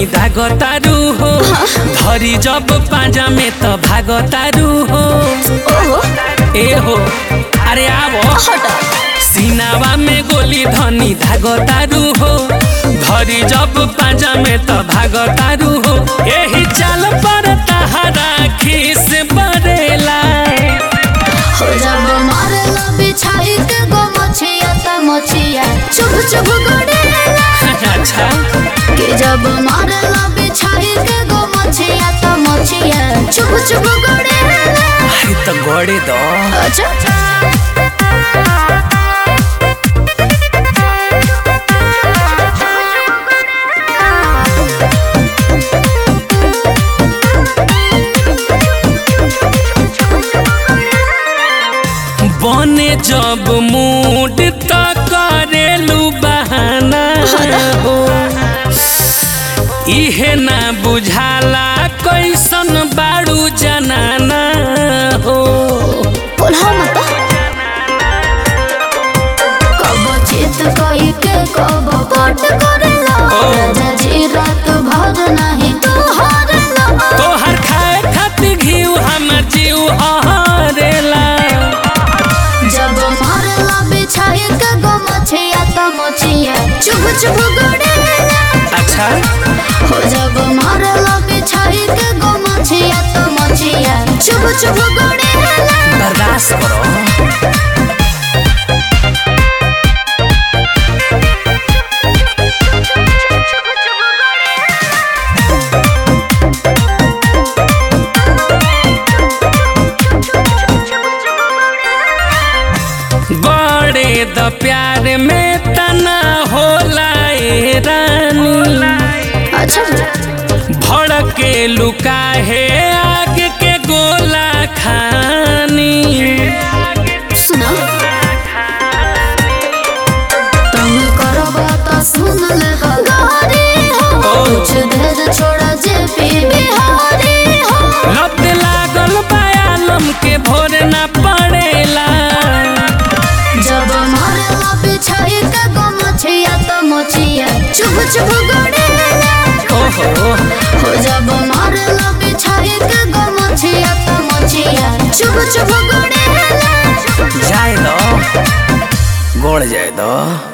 धनी दागतारू हो धरी जब पाजा में त भागतारू हो ओहो ए हो अरे आवो हटा सीनावा में गोली धनी धागतारू हो धरी जब पाजा में त भागतारू हो एही चाल पर तहरा खीस बरेला हो जब मारला बिछाई के गो मछिया त मछिया चुभ चुभ गड़ेला अच्छा कि जब मारला बिछाई के गो मछिया त मछिया चुभ चुभ गड़ेला अरे त गड़े दो अच्छा बने जब मूड त करेलू बहाना हो इहे ना बुझाला कैसन बाड़ू जनाना हो बोला मत कब चित कई के कब पट करेला राजा जी रात भर नहीं तो हारेला तोहर खाए खातिर घीव हमर जीव हरेला जब मारला बिछाई के गो मछिया त मछिया चुभ चुभ गड़ेला अच्छा हो जब मारला बिछाई के गो मछिया त मछिया चुभ चुभ गड़ेला बर्दाश्त करो बड़े द प्यार में तना होला ए रानी अच्छा भड़के लुका है आग के गोला खानी सुनो तुम करबा त सुन ले गारी हो कुछ देर छोड़ा जे पी बिहारी हो लत लागल बायालम के भोर ना पड़ेला जब मारला बिछाई के गो मछिया त मछिया चुभ चुभ गड़ेला ओहो हो जब मारला बिछाई के गो मछिया त मछिया चुभ चुभ गड़ेला जाए दो गोड़ जाए दो